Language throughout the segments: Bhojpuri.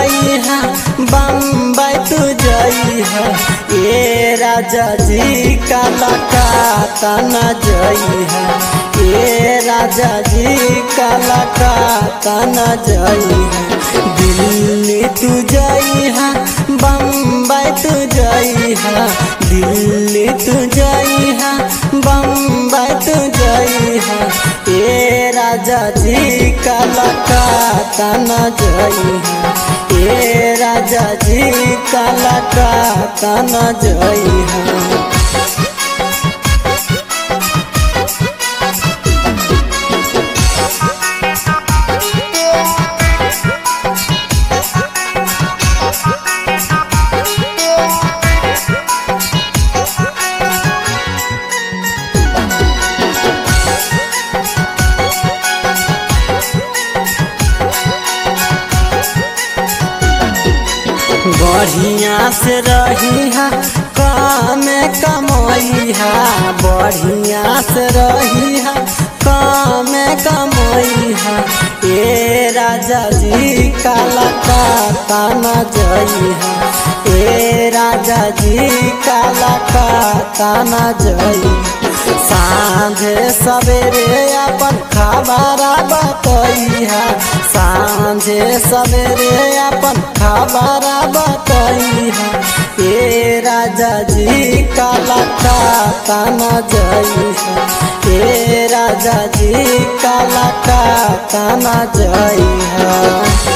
जई है बम्बई तू जई है ए राजा जी काला काता न जई है ए राजा जी काला काता न जई है दिल्ली तू जई है बम्बई तू जई है दिल्ली तू जई है बम्बई तू जई है ए राजा जी काला काता न जई है ए राजा जी काला काता न जई है बढ़िया से रही है काम कमाई है बढ़िया से रही है काम कमाई है ए राजा जी काला काता न जई है ए राजा जी काला काता न जई सांझे सवेरे अपन खबर बतई है सांझे सवेरे अपन खबर बतई है ए राजा जी काला काता न जई है ए राजा जी काला काता न जई है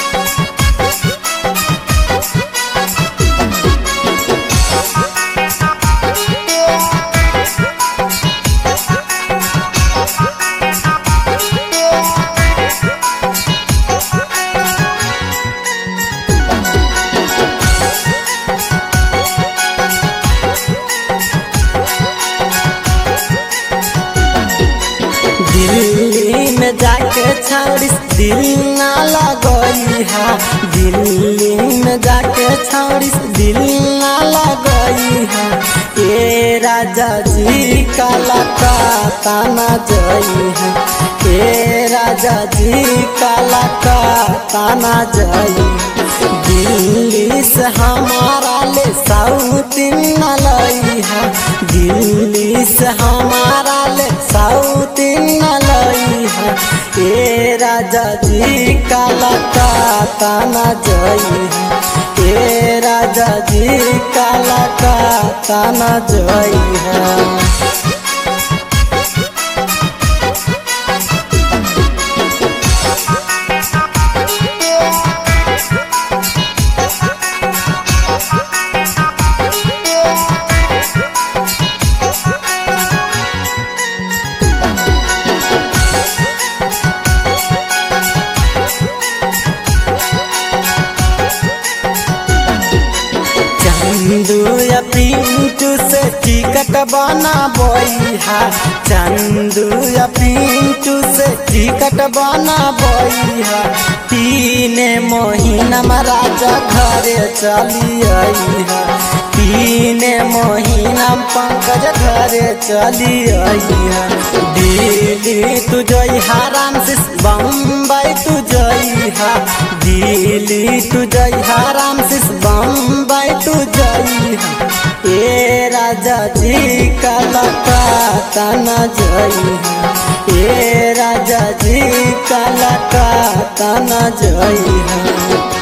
दिल्ली में जाके छौड़िस दिल ना लगई है दिल्ली में जाके छौड़िस दिल ना लगई है ए राजा जी काला काता न जई है ए राजा जी काला काता न जई दिल्ली से हमारा ले साउथ न लई है दिल्ली से हमारा ले साउथ न लई है ए राजा जी काला काता न जई है ए राजा जी काला काता न जई है चंदू या पिंटू से टिकट बना बोइहा चंदू या पिंटू से टिकट बना बोइहा तीन महीना में राजा घरे चली आईहा तीन महीना में पंकज घरे चली आईहा दिल्ली तू जइहा राम से बम्बई तू जइहा दिल्ली तू जइहा राम से बम्बई तू जइहा ए राजा जी काला काता न जइहा ए राजा जी काला काता न जइहा